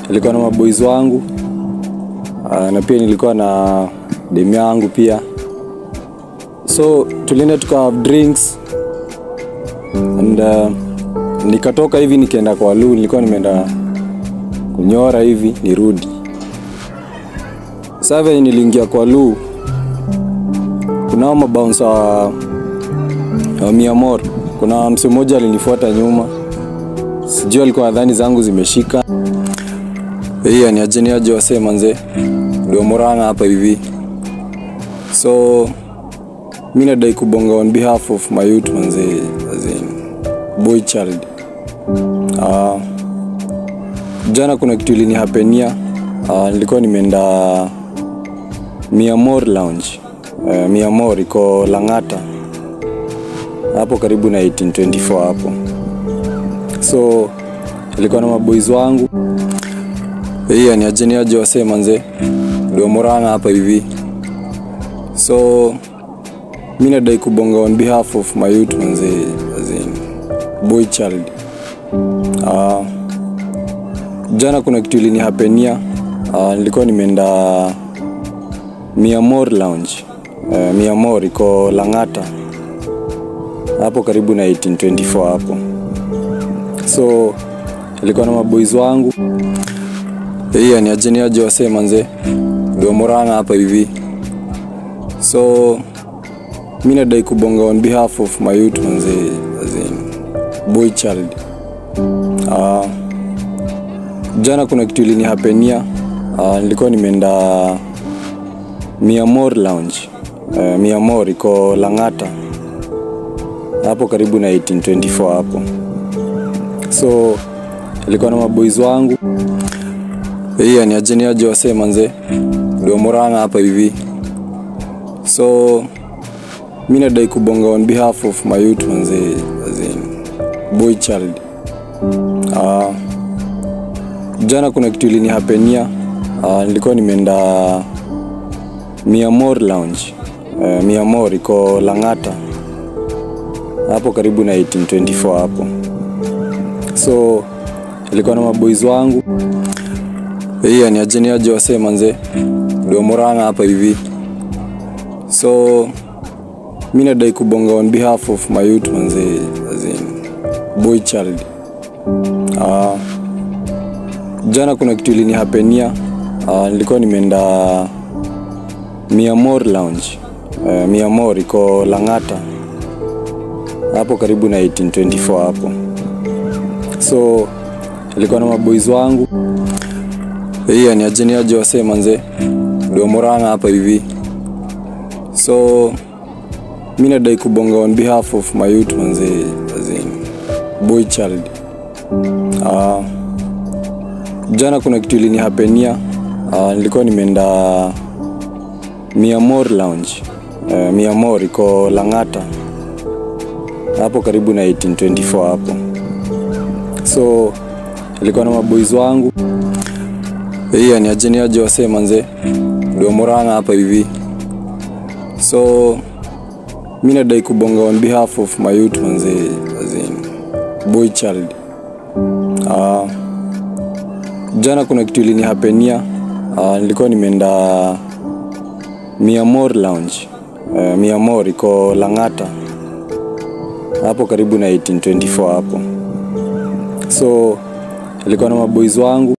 nilikuwa na maboys wangu uh, na pia nilikuwa na demu yangu pia so tulienda tuka have drinks and uh, nikatoka hivi nikaenda kwa lu nilikuwa nimeenda kunyora hivi nirudi sasa venye niliingia kwa lu kunao mabounsa wa, wa miamor kuna mse mmoja alinifuata nyuma sijui alikuwa nadhani zangu zimeshika hii aniajeniaje wasee manze ndio moranga hapa hivi so mi nadai kubonga on behalf of my youth manze as in boy child uh, jana kuna kitu ilinihapenia uh, nilikuwa nimeenda miamor lounge uh, miamor iko langata hapo karibu na 1824 hapo so ilikuwa na maboys wangu hii aniajeniaje wasee manze ndio moranga hapa hivi so mi nadai kubonga on behalf of my youth manze as in boy child uh, jana kuna kitu ilinihapenia uh, nilikuwa nimeenda miamor lounge uh, miamor iko langata hapo karibu na 1824 hapo so ilikuwa na maboys wangu hii aniajeniaje wasee manze ndio moranga hapa hivi so mi nadai kubonga on behalf of my youth manze as in boy child uh, jana kuna kitu ilinihapenia uh, nilikuwa nimeenda miamor lounge uh, miamor iko langata hapo karibu na 1824 hapo so ilikuwa na maboys wangu hii aniajeniaje wasee manze ndio moranga hapa hivi so mi nadai kubonga on behalf of my youth manze as in boy child uh, jana kuna kitu ilinihapenia uh, nilikuwa nimeenda miamor lounge uh, miamor iko langata hapo karibu na 1824 hapo so ilikuwa na maboys wangu hii aniajeniaje wasee manze ndio moranga hapa hivi so mi nadai kubonga on behalf of my youth manze as in boy child uh, jana kuna kitu ilinihapenia uh, nilikuwa nimeenda miamor lounge uh, miamor iko langata hapo karibu na 1824 hapo so ilikuwa na maboys wangu hii aniajeniaje wasee manze ndio moranga hapa hivi so mi nadai kubonga on behalf of my youth manze as in boy child uh, jana kuna kitu ilinihapenia uh, nilikuwa nimeenda miamor lounge uh, miamor iko langata hapo karibu na 1824 hapo so ilikuwa na maboys wangu hii aniajeniaje wasee manze ndio moranga hapa hivi so mi nadai kubonga on behalf of my youth manze as in boy child uh, jana kuna kitu ilinihapenia uh, nilikuwa nimeenda miamor lounge uh, miamor iko langata hapo karibu na 1824 hapo so ilikuwa na maboys wangu